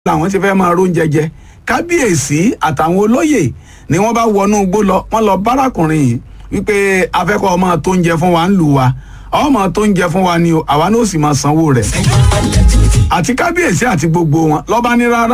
làwọn ti fẹ́ máa róúnjẹ jẹ kábíyèsí àtàwọn olóyè ni wọ́n bá wọnú igbó lọ wọ́n lọ bárakùnrin yìí wípé afẹ́kọ̀ ọmọ tó ń jẹ fún wa ń lù wa ọmọ tó ń jẹ fún wa ni o àwa náà sì máa sanwó rẹ̀ àti kábíyèsí àti gbogbo wọn lọ́ba ní rárá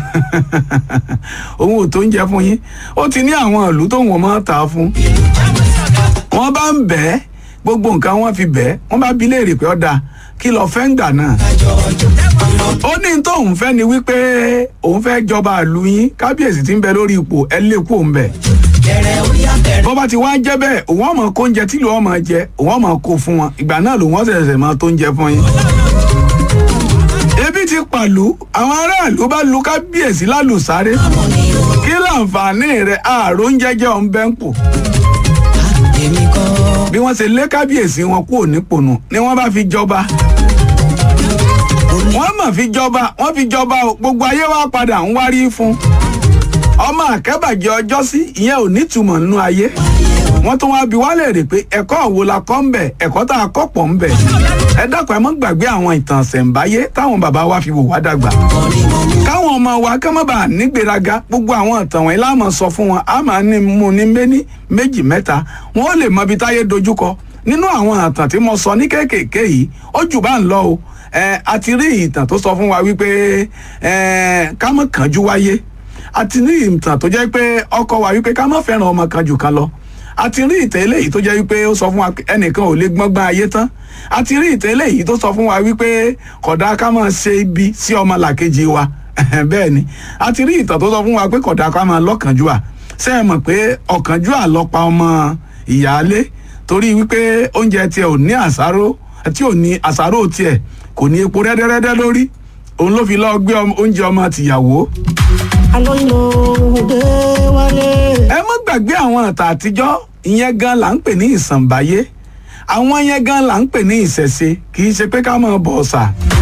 òun ò tó ń jẹ fún yín ó ti ní àwọn ìlú tóun ò máa tà á fún wọ́n bá ń bẹ̀ ẹ́ gbogbo nǹkan wọ́n fi bẹ̀ ẹ́ wọ́n bá bi léèrè pé ọ̀dà kí lọ fẹ́ ń gbà náà ó ní tóun fẹ́ ni wípé òun fẹ́ jọba ìlú yín kábíyèsí tí ń bẹ lórí ipò ẹ lè kú òun bẹ̀ bó bá ti wá jẹ́ bẹ́ẹ̀ òun ọmọ kó oúnjẹ tí lòun ọmọ jẹ òun ọmọ kó fún wọn ìgbà náà lòun ọ̀sẹ̀sẹ̀ máa tó ń jẹ fún yín ebi ti pàlú àwọn aráàlú bá lu kábíyèsí lálùsáré kí láǹfààní rẹ ààrò ń jẹjẹ ọ̀n bẹ́ ń pò bí wọ́n ṣe lé kábíyèsí wọn kúrò nípònú ni wọ́n bá fi jọba wọ́n mọ̀ fi jọba wọ́n fi jọba o gbogbo ayé wa padà ń wárí fún ọmọ àkẹ́bàjẹ́ ọjọ́ sí ìyẹn ò nítumọ̀ nínú ayé wọ́n tún wá bi wá léèrè pé ẹ̀kọ́ wo la kọ́ ń bẹ̀ ẹ̀kọ́ tá a kọ́ pọ̀ ń bẹ̀ ẹ dákun ẹ mọ́ gbàgbé àwọn ìtàn ṣẹ̀ǹbáyé táwọn bàbá wa fi wò wá dàgbà káwọn ọmọ wa ká má bàa nígbéraga gbogbo àwọn ìtàn wọ̀nyí láàmú sọ fún wọn a máa ní mú ní méní méjì mẹ́ta wọn ó lè mọ ibi táyé dojúkọ nínú àwọn ìtàn tí mo sọ ní kéékèèké yìí ó jù bá ń lọ o ẹ a ti rí ìtàn tó sọ fún wa wípé ẹ ká má kánjú wáyé a ti rí ìtàn tó jẹ́ pé ọkọ wa wípé ká má fẹ́ràn ọmọ kan jù kan lọ a ti rí ìtàn eléyìí tó jẹ́ wípé ó sọ fún wa ẹnìkan ò lè gbọ́ngbọ́n ayé tán a ti rí ìtàn eléyìí tó sọ fún wa wípé kódà ká máa ṣe ibi sí ọmọ làkejì wa bẹ́ẹ̀ ni a ti rí ìtàn tó sọ fún wa pé kódà ká máa lọ́kànjúà ṣé ẹ mọ̀ pé ọ̀kànjúà ló pa ọmọ ìyáálé torí wípé oúnjẹ tiẹ̀ ò ní àsáró tí ò ní àsáró tiẹ̀ kò ní epo rẹ́dẹ́rẹ́dẹ́ lórí òun ló fi lọ́ọ́ gbé oúnjẹ ọmọ tìyàwó alóyún òde wálé. ẹ má gbàgbé àwọn àtà àtijọ́ ìyẹn gan là ń pè ní ìsànbáyé àwọn yẹn gan là ń pè ní ìṣẹ̀ṣe kì í ṣe pé ká máa bọ̀ ọ̀sà